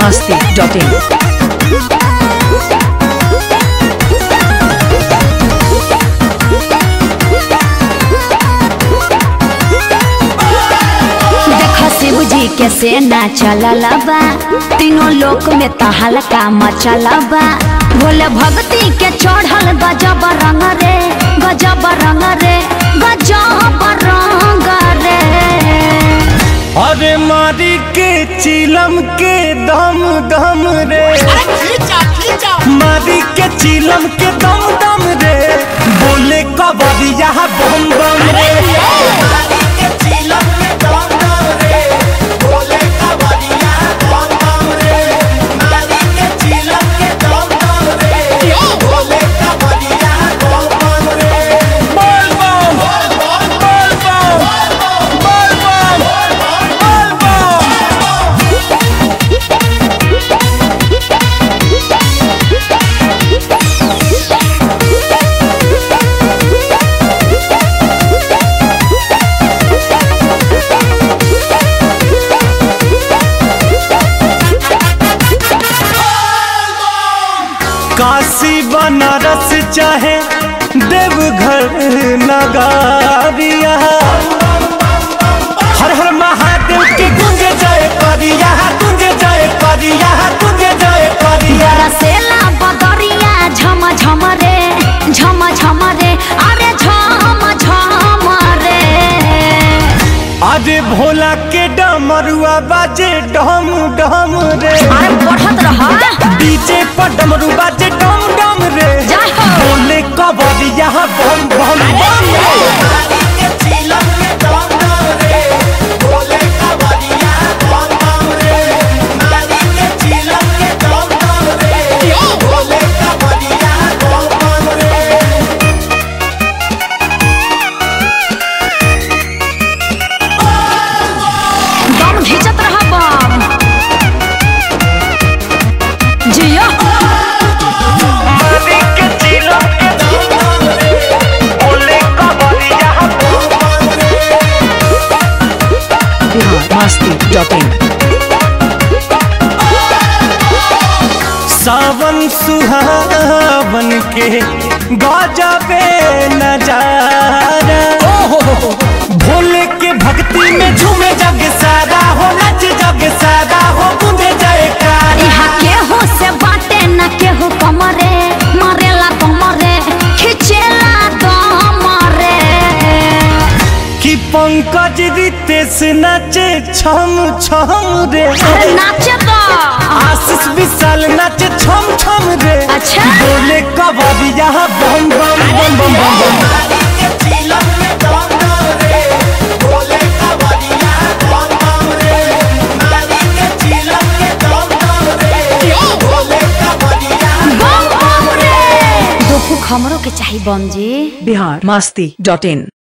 biharmasti.in देखो शिव जी के सेना चलल बा तीनों लोक में तहलका मचल बा भोले भक्ति के चढ़ल गजब रंग रे गजब रंग रे गजब रंग रे अरे मारी के चिलम के दम दम रे मारी के चिलम के दम दम रे बोले कबरिया बम बम रे बोल बम बोल बम बोल बम बोल बम काशी बनारस चाहे देवघर नगारिया हर हर महादेव के गुंज जाए करिया गुंज जाए करिया गुंज जाए करिया रसेला बदरिया झम झम रे झम झम रे अरे झम झम रे अरे भोला के डमरुआ बाजे डम डम रे अरे बढ़त रहा डीजे पर डमरू बाजे डम डम रे जय हो। बोले कबरिया बम बम बम रे दम घिंचत रहा बम जियो biharmasti.in सावन सुहावन के गजबे नजारा भोले के भक्ति में झूमे जग सारा हो नच जग सारा हो गूंजे जयकार यहाँ केहू से बाटे न केहू कमरे मरेला कमरे खिचेला कमरे कि पंकज रितेश नचे छम छम रे अरे नाचे तो आशीष विशाल नचे छम छम रे अच्छा। बोले कबरिया बम बम बम बम बम बम बम बम रे दुखू खमरो के चाही बम जी biharmasti.in